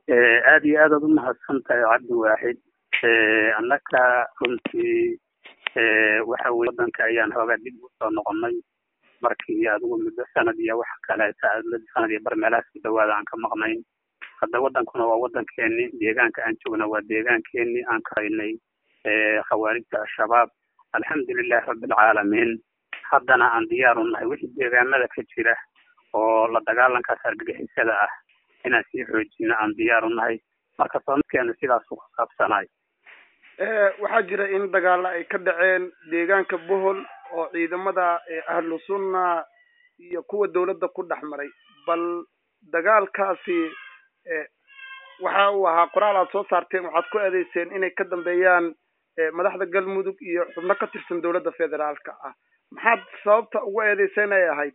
aada iyo aadaad umahadsan tahay cabdi waaxid annaka runtii waxa weye waddanka ayaan hoogaa dib usoo noqonay markii adigu muddo sanad iyo wax kaleeta sanad iyo bar meelahaas ku dhawaada aan ka maqnayn hadda waddankuna waa waddankeeni deegaanka aan joogna waa deegaankeeni aan ka haynay khawaarijta al-shabaab alxamdulilahi rabbilcaalamiin haddana aan diyaar u nahay wixii deegaamada ka jira oo la dagaalankaas argagixisada ah inaan sii xoojino aan diyaar u nahay marka soomidkeena sidaasuu ku saabsanaay waxaa jira in dagaalo ay ka dhaceen deegaanka bohol oo ciidamada ahlu sunna iyo kuwa dawladda ku dhex maray bal dagaalkaasi waxa uu ahaa qoraal aad soo saarteen waxaad ku eedeyseen inay ka dambeeyaan madaxda galmudug iyo xubno ka tirsan dawladda federaalka ah maxaad sababta ugu eedeyseen ay ahayd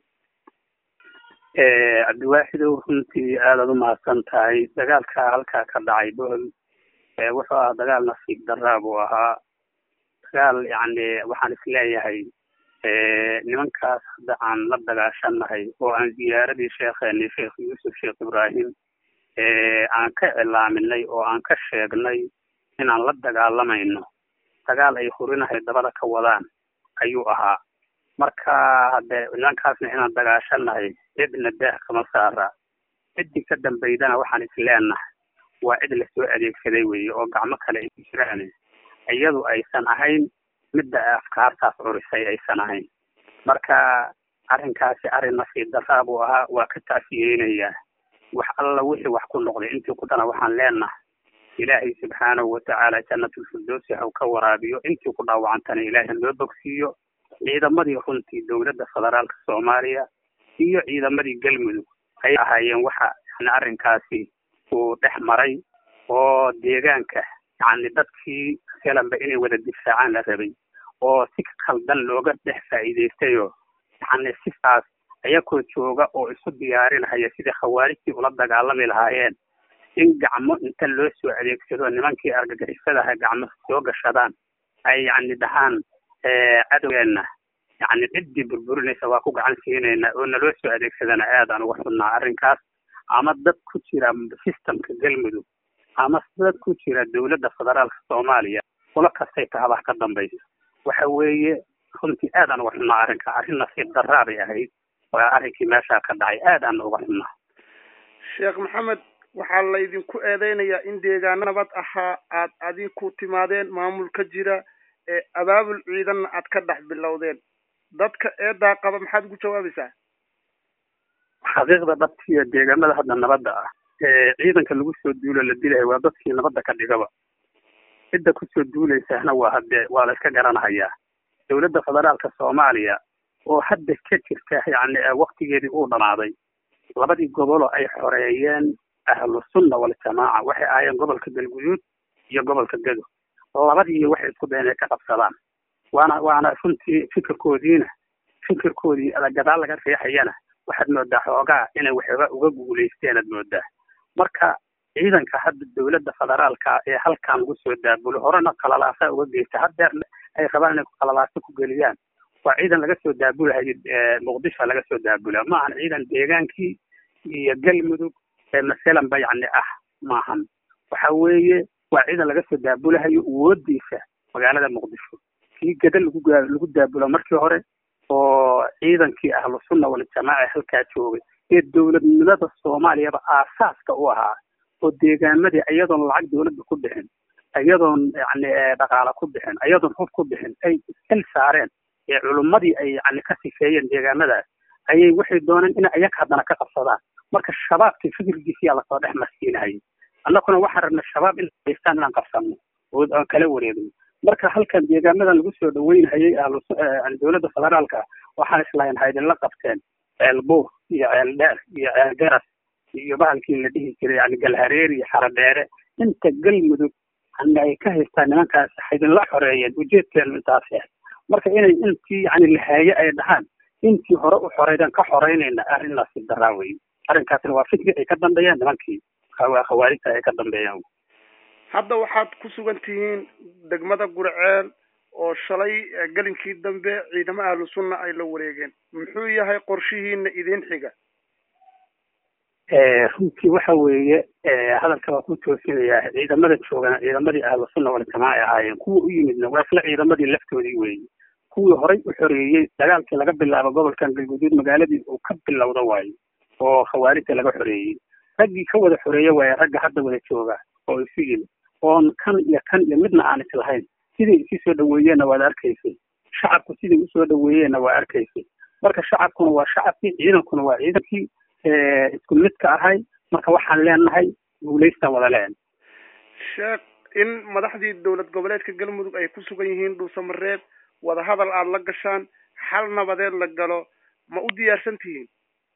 cabdiwaaxidow runtii aadaad umahadsan tahay dagaalka halkaa ka dhacay bohol wuxuu ahaa dagaal nasiib daraa buu ahaa dagaal yacni waxaan isleeyahay nimankaas hadda aan la dagaashanahay oo aan ziyaaradii sheekheeni sheekh yuusuf sheekh ibraahim aan ka cilaaminay oo aan ka sheegnay inaan la dagaalamayno dagaal ay hurinahay dabada ka wadaan ayuu ahaa marka hadde nimankaasna inaan dagaashanahay cidna daah kama saara ciddii ka dambaydana waxaan isleenahay waa cid lasoo adeegsaday weeye oo gacmo kale ay jiraan iyadu aysan ahayn midda afkaartaas curisay aysan ahayn marka arrinkaasi arrin nasiib daraa buu ahaa waa ka tacsiyeynayaa wax alla wixii wax ku noqday intii ku dana waxaan leenahay ilaahay subxaanahu watacaala jannatulfirdowsi haw ka waraabiyo intii ku dhaawacantana ilaahay noo bogsiiyo ciidamadii runtii dowladda federaalka soomaaliya iyo ciidamadii galmudug ayay ahaayeen waxa yani arrinkaasi uu dhex maray oo deegaanka yani dadkii selanba inay wada difaacaan la rabay oo si khaldan looga dhex faa'iidaystayo yani sidaas ayakoo jooga oo isu diyaarinhaya sidii khawaarijtii ula dagaalami lahaayeen in gacmo inta loo soo adeegsado nimankii argagixisadaha gacmo soo gashadaan ay yani dhahaan cadowgeena yani ciddii burburinaysa waa ku gacan siinayna oo naloo soo adeegsadana aadaan uga xunnaa arrinkaas ama dad ku jira systemka galmudug ama dad ku jira dowladda federaalka soomaaliya ula kastay tahabaha ka dambaysa waxa weeye runtii aadaan uga xunnaa arrinka arrin nasiib daraa bay ahayd waa arrinkii meeshaa ka dhacay aadaan uga xunnaa sheekh maxamed waxaa laydinku eedeynayaa in deegaano nabad ahaa aad adinku timaadeen maamul ka jira ee abaabul ciidanna aad ka dhex bilowdeen dadka eedaa qaba maxaad ugu jawaabaysaa xaqiiqda dhabtiiyo deegaamada hadda nabadda ah ee ciidanka lagu soo duulo la dilahay waa dadkii nabadda ka dhigaba cidda kusoo duulaysahna waa hadde waa la iska garanahayaa dowladda federaalka soomaaliya oo hadda ka jirta yani waktigeedii uu dhamaaday labadii goboloo ay xoreeyeen ahlu sunna waljamaaca waxay ahaayeen gobolka galguduud iyo gobolka gedo labadii waxay isku dayen inay ka qabsadaan waana waana runtii fikirkoodiina fikirkoodii gadaal laga riixayana waxaad moodaa xoogaa inay waxooga uga guulaysteen aad moodaa marka ciidanka hadda dowladda federaalka ee halkan lagu soo daabulo horena qalalaasa uga geysta haddeer ay rabaan inay qalalaasa ku geliyaan waa ciidan laga soo daabulahayo muqdisho laga soo daabula ma ahan ciidan deegaankii iyo galmudug ee masalanba yacni ah maahan waxa weeye waa ciidan laga soo daabulahayo awoodiisa magaalada muqdisho kii gada lagu lagu daabulo markii hore oo ciidankii ahlu sunna waljamaaca halkaa joogay ee dowladnimada soomaaliyaba aasaaska u ahaa oo deegaamadii iyadoon lacag dowladda ku bixin iyadoon yani dhaqaala ku bixin iyadoon hub ku bixin ay iskal saareen ee culummadii ay yani ka sifeeyeen deegaamadaas ayay waxay dooneen in ayaga haddana ka qabsadaan marka shabaabkii fikirkiisiyaa lasoo dhex marsiinahayay annaguna waxaan rabnay shabaab in haystaan inaan qabsano oo aan kala wareegno marka halkan deegaamadan lagu soo dhaweynhayay dowladda federaalka waxaan islahayn haydinla qabteen ceelbuur iyo ceeldheer iyo ceelgaras iyo bahalkii la dhihi jiray yani galhareer iyo xaradheere inta galmudug yani ay ka haystaan nimankaas haydinla xoreeyeen ujeedkeenu intaas yahay marka inay intii yani lahaaye ay dhahaan intii hore u xoreydaan ka xoreynayna arrin nasiib daraa weye arrinkaasna waa fikri ay ka dambeeyaan nimankii khawaarijta ay ka dambeeyaan hadda waxaad ku sugan tihiin degmada gurceel oo shalay gelinkii dambe ciidamo ahlu sunna ay la wareegeen muxuu yahay qorshihiina idin xiga runtii waxa weeye hadalka waa ku toosinayaa ciidamada joogana ciidamadii ahlu sunna waljamaaca ay ahaayeen kuwa u yimidna waa isla ciidamadii laftoodii weeye kuwii horay u xoreeyey dagaalkii laga bilaabo gobolkan galguduud magaaladii uu ka bilowda waayo oo khawaarijta laga xoreeyey raggii ka wada xoreeye waaye ragga hadda wada jooga oo isu yimid oon kan iyo kan iyo midna aan is lahayn siday isu soo dhaweeyeenna waad arkaysay shacabku siday usoo dhaweeyeenna waa arkaysay marka shacabkuna waa shacabkii ciidankuna waa ciidankii isku midka ahay marka waxaan leenahay guulaystaan wada leen sheekh in madaxdii dowlad goboleedka galmudug ay ku sugan yihiin dhuusamareeb wadahadal aada la gashaan xal nabadeed la galo ma u diyaarsan tihiin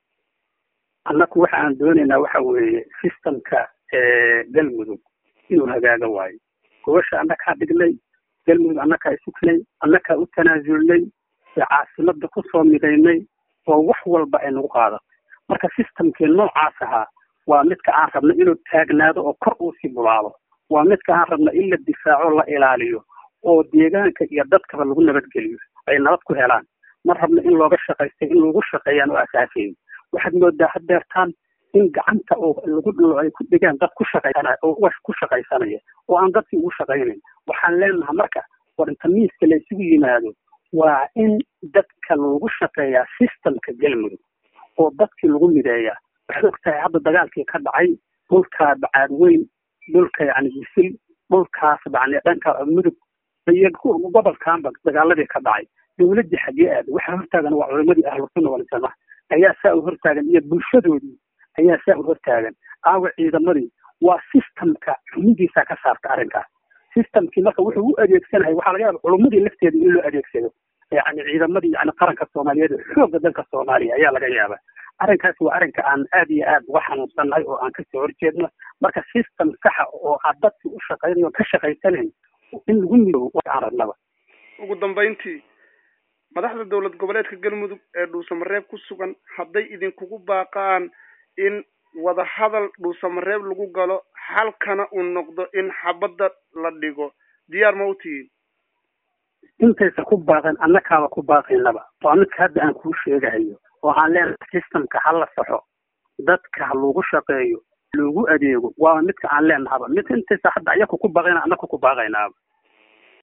annaku waxa aan doonaynaa waxa weeye systemka galmudug inuu hagaaga waayo gobasha annakaa dhignay galmudug annakaa isugnay annakaa u tanaasulnay caasimada kusoo midaynay oo wax walba ay nagu qaadato marka systemkii noocaas ahaa waa midka aan rabna inuu taagnaado oo kor uu sii bulaalo waa midka aan rabna in la difaaco la ilaaliyo oo deegaanka iyo dadkaba lagu nabadgeliyo ay nabad ku helaan ma rabna in looga shaqaysta in lagu shaqeeyaan oo asaasayn waxaad moodaa hadeertaan in gacanta oo lagu ay ku dhigaan dad ku shaqaysanaya oo ugash ku shaqaysanaya oo aan dadkii ugu shaqaynayn waxaan leenahay marka war inta miiska la isugu yimaado waa in dadka lagu shaqeeyaa systemka galmudug oo dadkii lagu mideeyaa waxaad ogtahay hadda dagaalkii ka dhacay dhulka bacaad weyn dhulka yani wisil dhulkaas yani dhanka mudug iyo gobolkaanba dagaaladii ka dhacay dowladii xagee aada waxaa hortaagan waa culimadii ahlusunna waljamaca ayaa saa u hortaagan iyo bulshadoodii ayaa saa u hortaagan aawa ciidamadii waa systemka xumidiisa ka saarta arrinkaas systemkii marka wuxuu u adeegsanahay waxaa laga yaaba culumadii lafteeda in loo adeegsado yani ciidamadii yani qaranka soomaaliyeed xoogga dalka soomaaliya ayaa laga yaaba arrinkaas waa arrinka aan aad iyo aad uga xanuunsannahay oo aan kasoo horjeedno marka system saxa oo aad dadkii u shaqaynayo ka shaqaysanayn in lagu midoobo aan rabnaba ugu dambayntii madaxda dowlad goboleedka galmudug ee dhuusamareeb ku sugan hadday idinkugu baaqaan in wadahadal dhuusamareeb lagu galo xalkana uu noqdo in xabadda la dhigo diyaar ma u tihiin intaysa ku baaqeen annakaaba ku baaqaynaba waa midka hadda aan kuu sheegahayo oo aan leenahay systemka ha la saxo dadka ha lagu shaqeeyo loogu adeego waa midka aan leenahaba mid intaysa hadda ayaku ku baaqayna annaku ku baaqaynaaba